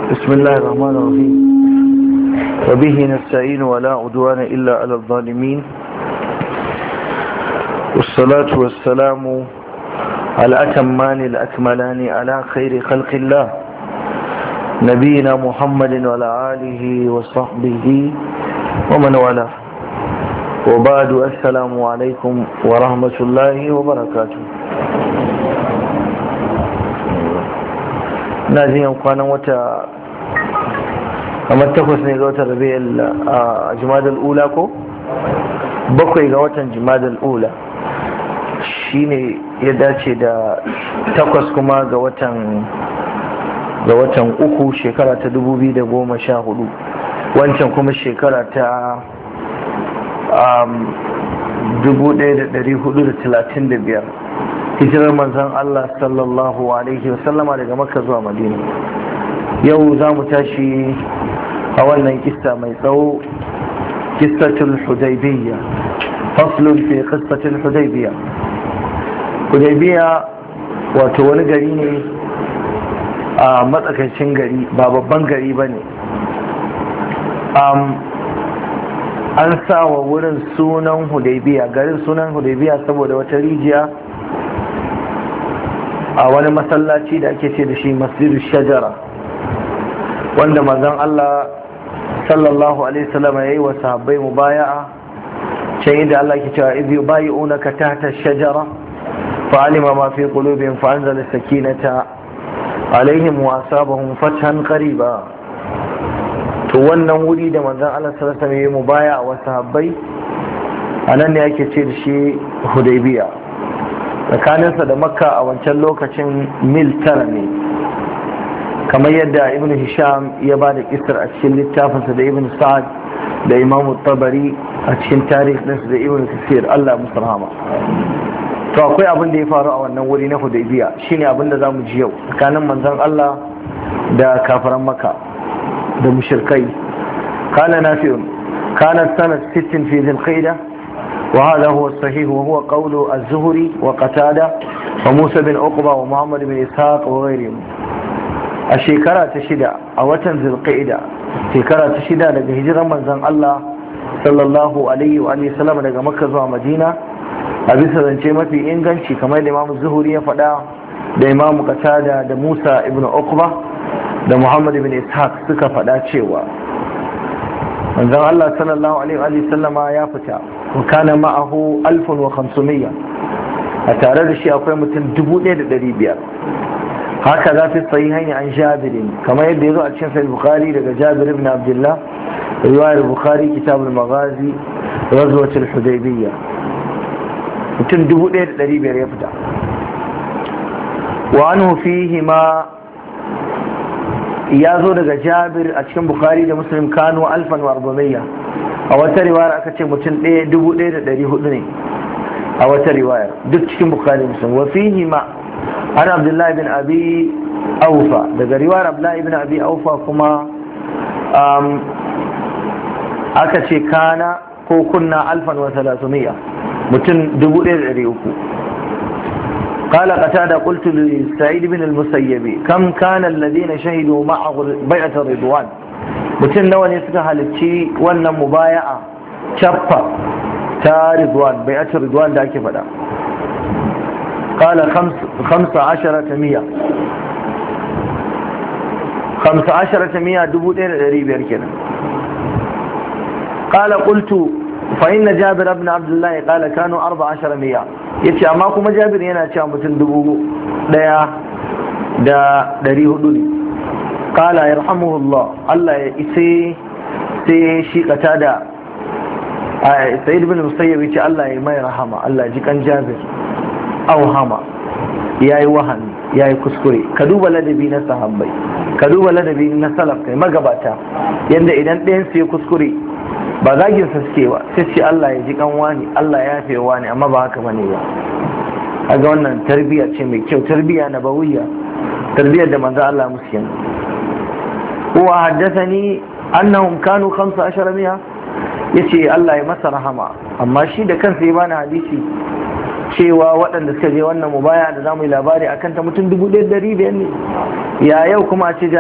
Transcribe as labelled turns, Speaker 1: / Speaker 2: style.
Speaker 1: بسم الله الرحمن الرحيم وبه نستعين ولا عدوان إلا على الظالمين والصلاة والسلام على أتمان الأكملان على خير خلق الله نبينا محمد وعلى آله وصحبه ومن والاه وبعد السلام عليكم ورحمة الله وبركاته na jin yan kwanan wata kamar takwas ne ga watan rabi'ul a jimadal ula ko bakwai ga watan jimadal ula shine ya dace da takwas kuma ga watan ga watan uku shekara ta dubu biyu da goma sha hudu wancan kuma shekara ta dubu ɗaya da ɗari hudu da talatin da biyar hijirar manzan Allah sallallahu alaihi wasallama daga makka zuwa madina yau za mu tashi a wannan kista mai tsawo kistatul hudaybiyya faslun fi kistatul hudaybiyya hudaybiyya wato wani gari ne a matsakaicin gari ba babban gari ba ne an sa wa wurin sunan hudaybiya garin sunan hudaybiya saboda wata rijiya a wani masallaci da ake ce da shi masjidu shajara wanda manzon Allah sallallahu alaihi wasallam ya yi wa sahabbai mubaya'a can inda Allah ke cewa idh yubayi'unaka tahta shajara fa'alima ma fi qulubihim fa anzala sakinata alaihim wa asabahum fathan qariba to wannan wuri da manzon Allah sallallahu alaihi wasallam ya yi mubaya'a wa sahabbai anan ne ake ce da shi hudaybiya tsakaninsa da makka a wancan lokacin mil tara ne kamar yadda ibn hisham ya ba da kisar a cikin littafinsa da ibn sa'ad da imam tabari a cikin tarihinsa da ibn kasir allah musu rahama to akwai abin da ya faru a wannan wuri na hudaybiya shine abin da zamu ji yau tsakanin manzon allah da kafaran makka da mushrikai kana nafi'un kanat sanat 60 fi dhil وهذا هو الصحيح وهو قول الزهري وقتادة وموسى بن عقبة ومحمد بن إسحاق وغيرهم الشيكرة تشدى أو تنزل القئدة شيكرة تشدى لقى هجرة من زن الله صلى الله عليه وآله وسلم لقى مكة ومدينة أبيس ذنشي ما في إنغانشي كما الإمام الزهري فدا da imam qatada da musa ibn uqba da muhammad ibn ishaq suka faɗa cewa manzon Allah sallallahu alaihi wa sallama ya fita wa kana ma'ahu 1500 a tare da shi akwai mutum 1500 haka za fi sahihaini an jabirin kamar yadda ya zo a cikin sahih bukhari daga jabir ibn abdullah riwayar bukhari kitab al-maghazi ghazwat al-hudaybiyya mutum 1500 ya fita wa anhu fihi ma ya zo daga jabir a cikin bukhari da muslim kano alfan wa arba'iyya a wata riwayar aka ce mutum ɗaya dubu ɗaya da ɗari hudu ne a wata riwayar duk cikin bukhari muslim wa fihi ma an abdullahi bin abi aufa daga riwayar abdullahi bin abi aufa kuma aka ce kana ko kunna alfan wa salasumiyya mutum dubu ɗaya da ɗari uku قال قتادة قلت لسعيد بن المسيب كم كان الذين شهدوا معه بيعة الرضوان mutum nawa ne suka halicci wannan mubaya'a cappa ta ridwan bai'atul ridwan da ake faɗa qala khamsa asharata miya khamsa asharata miya dubu ɗaya da ɗari biyar kenan qala qultu fa inna jabir ibn abdullah qala kanu arba ashara miya yace amma kuma jabir yana cewa mutum dubu ɗaya da ɗari hudu ne kala ya rahamuhullah Allah ya ise sai shi kata da sa'id bin musayyab ce Allah ya mai rahama Allah ji kan jabir aw hama yayi wahani yayi kuskure ka duba ladabi na sahabbai ka duba ladabi na salaf kai magabata yanda idan ɗayan su ya kuskure ba zagin sa suke ba sai ce Allah ya ji kan wani Allah ya yafe wani amma ba haka bane ba kaga wannan tarbiyya ce mai kyau tarbiyya na bawiyya tarbiyyar da manzo Allah musu kenan huwa haddathani annahum kanu 15 miya yace Allah ya masa rahama amma shi da kansa ya bani hadisi cewa waɗanda suka je wannan mubaya da zamu yi labari akan ta mutum dubu ɗaya ɗari biyar ne ya yau kuma a ce